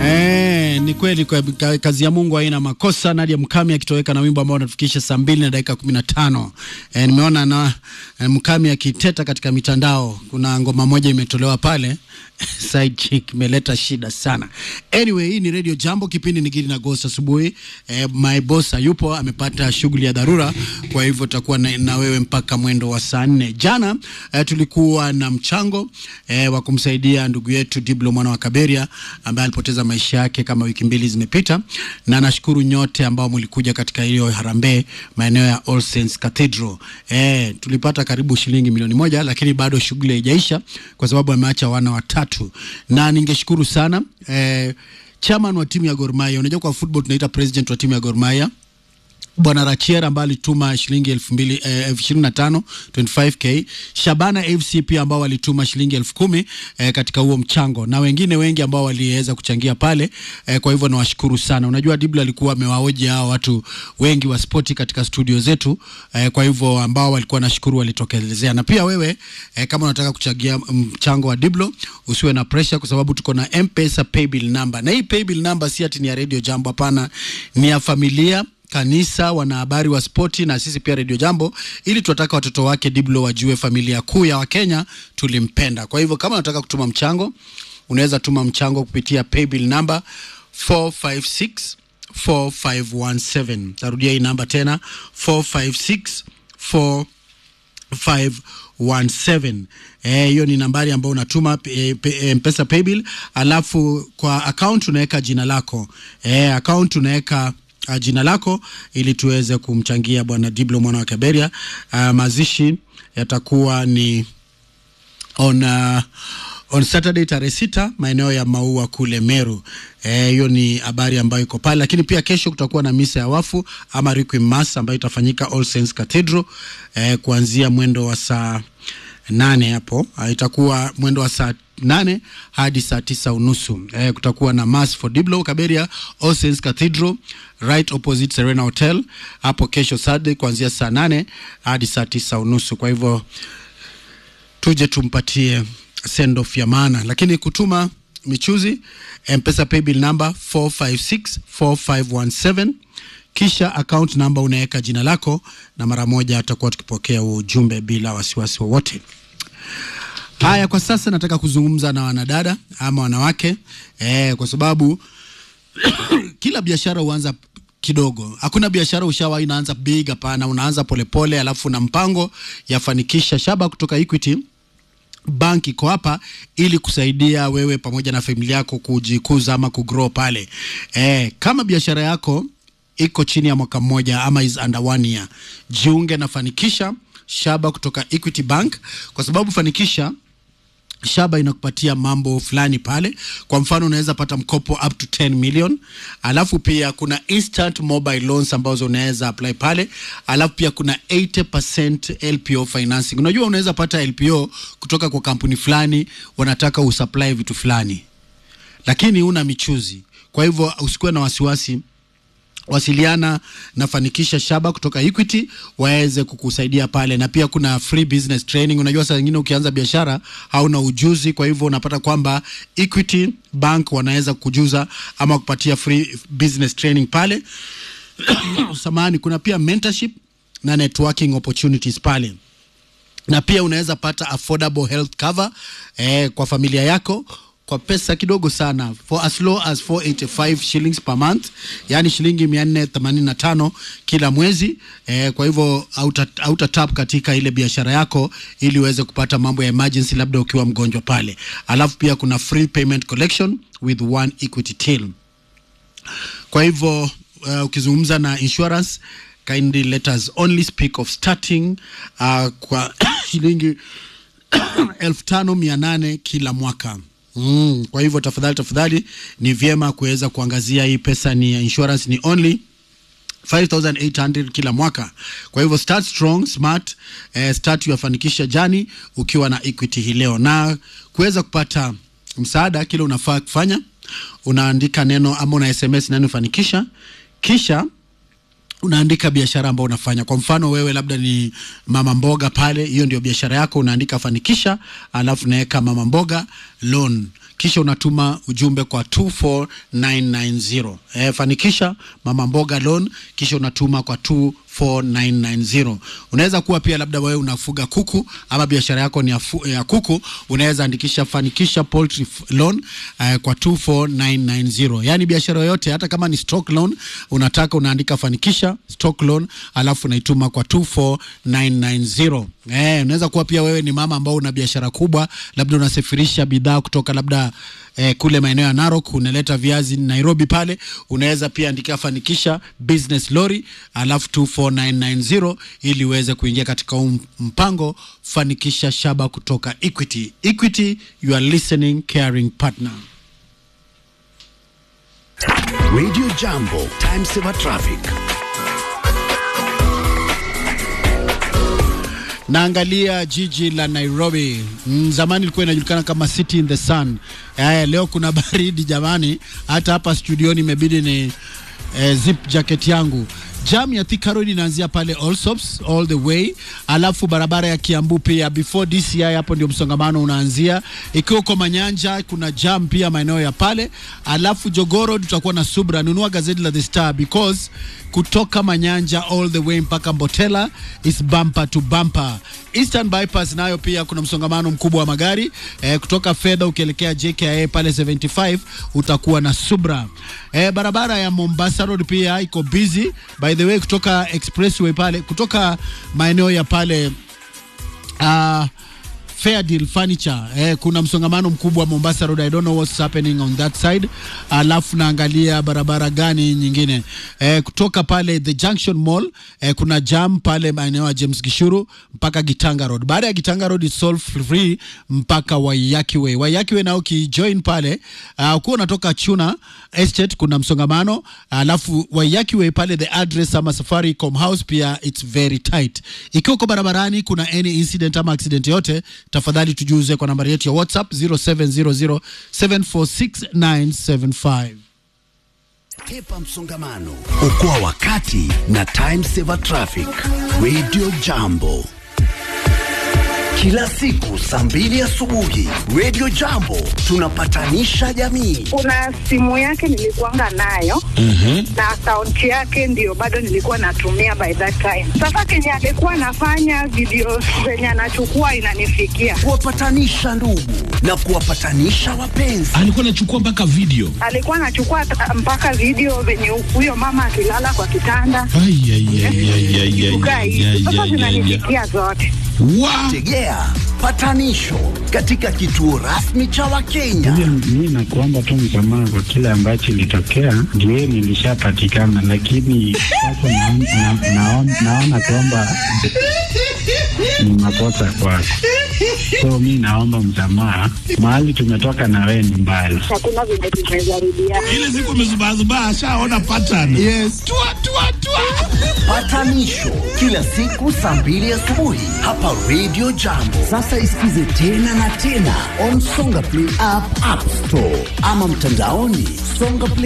Eh, ni kweli kwa, ka, kazi ya Mungu haina makosa. Nadia Mkami akitoweka na wimbo ambao unatufikisha saa mbili na dakika kumi na tano. Eh, nimeona na eh, Mkami akiteta katika mitandao. Kuna ngoma moja imetolewa pale side chick imeleta shida sana. Anyway, hii ni Radio Jambo, kipindi ni Gidi na Ghost asubuhi. Eh, my boss yupo amepata shughuli ya dharura, kwa hivyo tutakuwa na, na wewe mpaka mwendo wa saa nne. Jana eh, tulikuwa na mchango eh, wa kumsaidia ndugu yetu Diblo mwana wa Kaberia ambaye alipoteza maisha yake kama wiki mbili zimepita, na nashukuru nyote ambao mlikuja katika hiyo harambee maeneo ya All Saints Cathedral. Eh, tulipata karibu shilingi milioni moja, lakini bado shughuli haijaisha kwa sababu ameacha wana watatu, na ningeshukuru sana eh, chairman wa timu ya Gor Mahia. Unajua kwa football tunaita president wa timu ya Gor Mahia Bwana Rachier ambaye alituma shilingi elfu mbili eh, elfu ishirini na tano 25k. Shabana FC pia ambao walituma shilingi elfu kumi eh, katika huo mchango na wengine wengi ambao waliweza kuchangia pale eh, kwa hivyo nawashukuru sana. Unajua Dibla alikuwa amewaoji hao watu wengi wa spoti katika studio zetu eh, kwa hivyo ambao walikuwa nashukuru walitokelezea, na pia wewe eh, kama unataka kuchangia mchango wa Diblo usiwe na pressure, kwa sababu tuko na M-Pesa paybill number, na hii paybill number si ati ni ya Radio Jambo, hapana, ni ya familia kanisa, wanahabari wa spoti na sisi pia Radio Jambo, ili tunataka watoto wake Diblo wajue familia kuu ya Wakenya tulimpenda. Kwa hivyo kama unataka kutuma mchango, unaweza tuma mchango kupitia paybill number 456 4517. Tarudia hii namba tena 456 4517. Eh, hiyo ni nambari ambayo unatuma e, e, Mpesa paybill, alafu kwa account unaweka jina lako eh, account unaweka uh, jina lako ili tuweze kumchangia bwana Diblo mwana wa Kaberia. Uh, mazishi yatakuwa ni on uh, on Saturday tarehe sita maeneo ya Maua kule Meru. Hiyo e, ni habari ambayo iko pale, lakini pia kesho kutakuwa na misa ya wafu ama requiem mass ambayo itafanyika All Saints Cathedral e, kuanzia mwendo wa saa nane hapo itakuwa mwendo wa saa nane hadi saa tisa unusu. Eh, kutakuwa na mass for Diblo Kaberia All Saints Cathedral right opposite Serena Hotel hapo kesho Saturday kuanzia saa nane hadi saa tisa unusu. Kwa hivyo tuje tumpatie send off ya maana, lakini kutuma michuzi M-Pesa paybill number 4564517 kisha account number unaweka jina lako, na mara moja atakuwa tukipokea huo ujumbe bila wasiwasi wowote. Haya, kwa sasa nataka kuzungumza na wanadada ama wanawake eh, kwa sababu kila biashara huanza kidogo. Hakuna biashara ushawahi inaanza big, hapana. Unaanza polepole, alafu na mpango yafanikisha. Shaba kutoka Equity Bank iko hapa ili kusaidia wewe pamoja na familia yako kujikuza ama kugrow pale. Eh, kama biashara yako iko chini ya mwaka mmoja ama is under one year, jiunge na Fanikisha Shaba kutoka Equity Bank kwa sababu Fanikisha Shaba inakupatia mambo fulani pale. Kwa mfano, unaweza pata mkopo up to 10 million, alafu pia kuna instant mobile loans ambazo unaweza apply pale, alafu pia kuna 80% LPO financing. Unajua, unaweza pata LPO kutoka kwa kampuni fulani, wanataka usupply vitu fulani, lakini una michuzi. Kwa hivyo usikuwe na wasiwasi wasiliana na Fanikisha Shaba kutoka Equity waweze kukusaidia pale, na pia kuna free business training. Unajua, saa nyingine ukianza biashara hauna ujuzi, kwa hivyo unapata kwamba Equity Bank wanaweza kujuza ama kupatia free business training pale. Samahani, kuna pia mentorship na networking opportunities pale, na pia unaweza pata affordable health cover eh, kwa familia yako kwa pesa kidogo sana for as low as 485 shillings per month, yani shilingi 485 kila mwezi eh, kwa hivyo auta tap katika ile biashara yako ili uweze kupata mambo ya emergency, labda ukiwa mgonjwa pale. Alafu pia kuna free payment collection with one equity till. Kwa hivyo uh, ukizungumza na insurance kindly let us only speak of starting uh, kwa shilingi elfu tano mia nane kila mwaka. Mm, kwa hivyo tafadhali tafadhali ni vyema kuweza kuangazia hii pesa ni insurance ni only 5800 kila mwaka. Kwa hivyo start strong smart, eh, start yafanikisha jani ukiwa na Equity hii leo, na kuweza kupata msaada, kile unafaa kufanya unaandika neno ama una SMS neno fanikisha, kisha unaandika biashara ambayo unafanya. Kwa mfano wewe labda ni mama mboga pale, hiyo ndio biashara yako, unaandika fanikisha, alafu naweka mama mboga loan kisha unatuma ujumbe kwa 24990. Eh, fanikisha mama mboga loan kisha unatuma kwa 24990. Unaweza kuwa pia labda wewe unafuga kuku ama biashara yako ni ya, fu, ya kuku, unaweza andikisha fanikisha poultry loan eh, kwa 24990. Yaani biashara yoyote hata kama ni stock loan unataka unaandika fanikisha stock loan alafu unaituma kwa 24990. Eh, unaweza kuwa pia wewe ni mama ambao una biashara kubwa, labda unasafirisha bidhaa kutoka labda eh, kule maeneo ya Narok unaleta viazi Nairobi pale, unaweza pia andika fanikisha business lorry alafu 24990 ili uweze kuingia katika um, mpango fanikisha shaba kutoka Equity. Equity, you are listening caring partner. Radio Jambo, time saver traffic. Naangalia jiji la Nairobi. Mm, zamani ilikuwa inajulikana kama City in the Sun. Aya, leo kuna baridi jamani, hata hapa studioni imebidi ni eh, zip jacket yangu. Jam ya Thika Road inaanzia pale Allsops all the way, alafu barabara ya Kiambu pia before DCI, hapo ndio msongamano unaanzia. Ikiwa uko Manyanja kuna jam pia maeneo ya pale, alafu Jogoro tutakuwa na subra. Nunua gazeti la The Star because kutoka Manyanja all the way mpaka Mbotela is bumper to bumper. Eastern Bypass nayo pia kuna msongamano mkubwa wa magari eh, kutoka fedha ukielekea JKIA pale 75 utakuwa na subra. Eh, barabara ya Mombasa Road pia iko busy by the way, kutoka expressway pale kutoka maeneo ya pale uh, Fair Deal Furniture eh, kuna msongamano mkubwa wa Mombasa Road. I don't know what's happening on that side. Alafu naangalia barabara gani nyingine eh, kutoka pale the Junction Mall eh, kuna jam pale maeneo ya James Gishuru mpaka Gitanga Road. Baada ya Gitanga Road is all free mpaka Waiyaki Way. Waiyaki Way nao ukijoin pale uh, ukiwa unatoka Chuna Estate kuna msongamano, alafu Waiyaki Way pale the address ama Safaricom House pia it's very tight. Ikiwa uko barabarani kuna any incident ama accident yote tafadhali tujuze kwa nambari yetu ya WhatsApp 0700746975. Hepa msongamano, okoa wakati na time saver traffic. Radio Jambo, kila siku saa mbili asubuhi. Radio Jambo tunapatanisha jamii. kuna simu yake nilikuanga nayo na akaunti yake ndio bado nilikuwa natumia by that time. Sasa kenye alikuwa anafanya video zenye anachukua inanifikia, Kuwapatanisha ndugu na kuwapatanisha wapenzi. alikuwa anachukua mpaka video alikuwa anachukua ta- mpaka video venye huyo mama akilala kwa kitanda Ai, ai, ai, ai, ai, ai, kukaa ai, hivi. ai, Sasa ai, ai, ai. zinanifikia zote. Wa- Tegea patanisho katika kituo rasmi cha Wakenya. Mi nakuomba tu msamaha kwa kile ambacho ilitokea, ndio nilishapatikana, lakini sasa naon- na- naon- naona kwamba ni makosa kwako, so mi naomba msamaha. Mahali tumetoka na wewe ni mbali. Hakuna venye tumejaribiana. ile siku amezubazubaa ashaona pattern Yes. tua, tua, tua. Patanisho kila siku saa mbili asubuhi hapa Radio Jambo. Sasa isikize tena na tena on Songa Play app, App Store ama mtandaoni songaplay